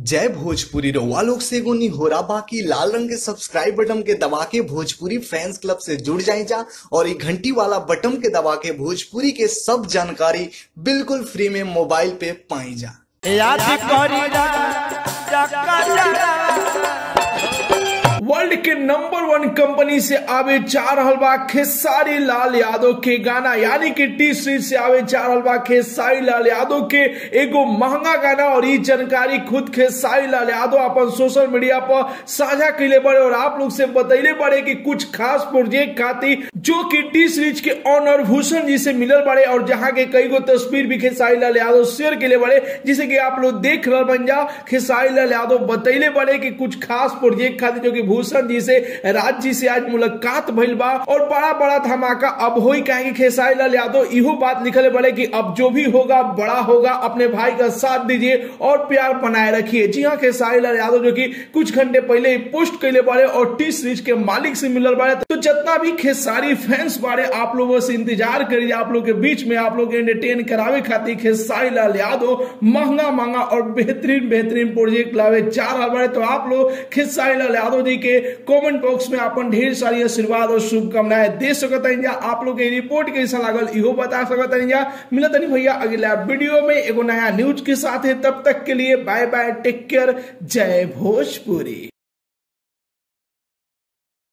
जय भोजपुरी रउआ लोग से एगो निहोरा बाकी लाल रंग के सब्सक्राइब बटन के दबा के भोजपुरी फैंस क्लब से जुड़ जाए जा और ये घंटी वाला बटन के दबा के भोजपुरी के सब जानकारी बिल्कुल फ्री में मोबाइल पे पाई जा याद करी वर्ल्ड के नंबर वन कंपनी से आवे चार हलवा खेसारी लाल यादव के गाना यानी कि टी सीरीज से आवे चार हलवा खेसारी लाल यादव के एगो महंगा गाना और ये जानकारी खुद खेसारी लाल यादव अपन सोशल मीडिया पर साझा कैले बड़े और आप लोग से बतैले बड़े कि कुछ खास प्रोजेक्ट खातिर जो कि टी सीरीज के ऑनर भूषण जी से मिलल बड़े और जहां के कई गो तस्वीर भी खेसारी लाल यादव शेयर के बड़े जिसे कि आप लोग देख रहे बन जा खेसारी लाल यादव बतैले बड़े कि कुछ खास प्रोजेक्ट खातिर जो कि भूषण जी से राज जी से आज मुलाकात भइल बा और बड़ा बड़ा धमाका अब होई काहे कि खेसारी लाल यादव इहो बात लिखले बड़े कि अब जो भी होगा बड़ा होगा अपने भाई का साथ दीजिए और प्यार बनाए रखिए जी हाँ खेसारी लाल यादव जो कि कुछ घंटे पहले ही पोस्ट कैले बड़े और टी सीरीज के मालिक से मिलल बड़े तो जितना भी खेसारी फैंस बारे आप लोगों से इंतजार करिए आप लोग के बीच में आप लोग एंटरटेन करावे खातिर खेसारी लाल यादव महंगा महंगा और बेहतरीन बेहतरीन प्रोजेक्ट लावे जा रहा बड़े तो आप लोग खेसारी लाल यादव जी के कमेंट बॉक्स में अपन ढेर सारी आशीर्वाद और शुभकामनाएं दे सकत हैं आप लोग के रिपोर्ट कैसा लागल इहो बता सकत हैं मिलत नहीं भैया अगला वीडियो में एगो नया न्यूज के साथ है तब तक के लिए बाय बाय टेक केयर जय भोजपुरी